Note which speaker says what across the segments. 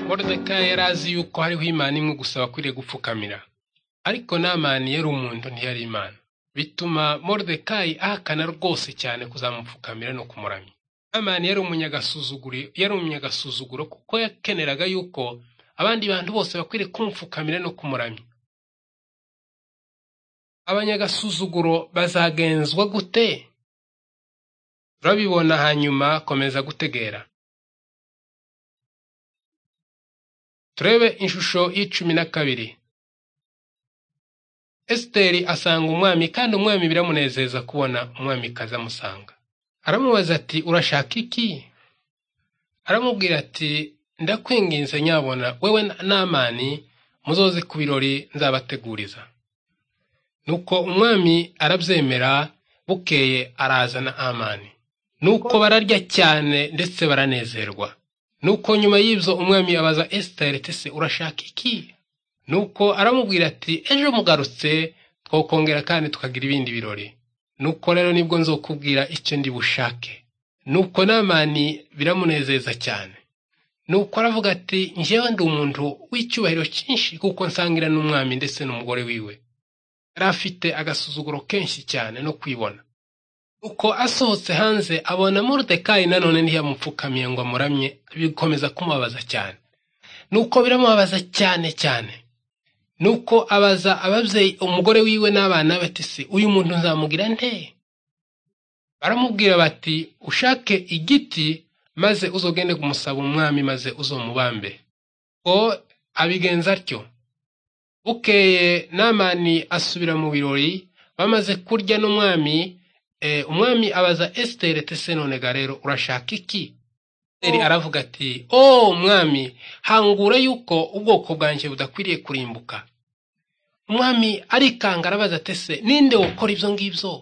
Speaker 1: Moridekayi yari azi yuko hariho Imana imwe gusa wakwiriye gupfukamira, ariko Namani yari umuntu ntiyari Imana. Bituma Moridekayi ahakana rwose cyane kuzamupfukamira no kumuramya. Namani yari yari umunyagasuzuguro kuko yakeneraga yuko abandi bantu bose bakwiriye kumupfukamira no kumuramya. Abanyagasuzuguro bazagenzwa gute? Turabibona hanyuma komeza gutegera. Turebe inshusho y'icumi na kabiri. Esiteri asanga umwami kandi umwami biramunezeza kubona umwamikazi amusanga. Aramubaza ati urashaka iki? Aramubwira ati ndakwinginze nyabona wewe n'amani muzoze ku birori nzabateguriza. Nuko umwami arabyemera bukeye arazana amani. Nuko bararya cyane ndetse baranezerwa. Nuko nyuma y'ibyo umwami abaza Esiteri ati se urashaka iki? Nuko aramubwira ati ejo mugarutse twokongera kandi tukagira ibindi birori. Nuko rero nibwo nzokubwira icyo ndi bushake. Nuko n'amani biramunezeza cyane. Nuko aravuga ati njyewe ndi umuntu w'icyubahiro cyinshi kuko nsangira n'umwami ndetse n'umugore wiwe. Yari afite agasuzuguro kenshi cyane no kwibona. Uko asohotse hanze abona Moridekayi nanone ntiyamupfukamiye ngo amuramye bikomeza kumubabaza cyane. Nuko biramubabaza cyane cyane. Nuko abaza ababyeyi umugore wiwe n'abana be ati se uyu muntu nzamugira nte? Baramubwira bati ushake igiti maze uzogende kumusaba umwami maze uzomubambe. Ko abigenza atyo. Bukeye Namani asubira mu birori bamaze kurya n'umwami umwami abaza esiteri tese nonega rero urashaka iki esiteri aravuga ati o mwami hangura yuko ubwoko bwanjye budakwiriye kurimbuka umwami arikanga arabaza tese ninde ukora ibyo ngibyo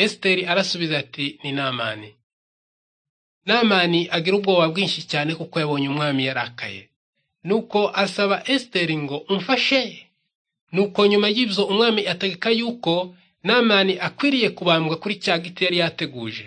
Speaker 1: esiteri arasubiza ati ni namani namani agira ubwoba bwinshi cyane kuko yabonye umwami yarakaye nuko asaba esiteri ngo umfashe nuko nyuma y'ibyo umwami ategeka yuko namani akwiriye kubambwa kuri cya giti yari yateguje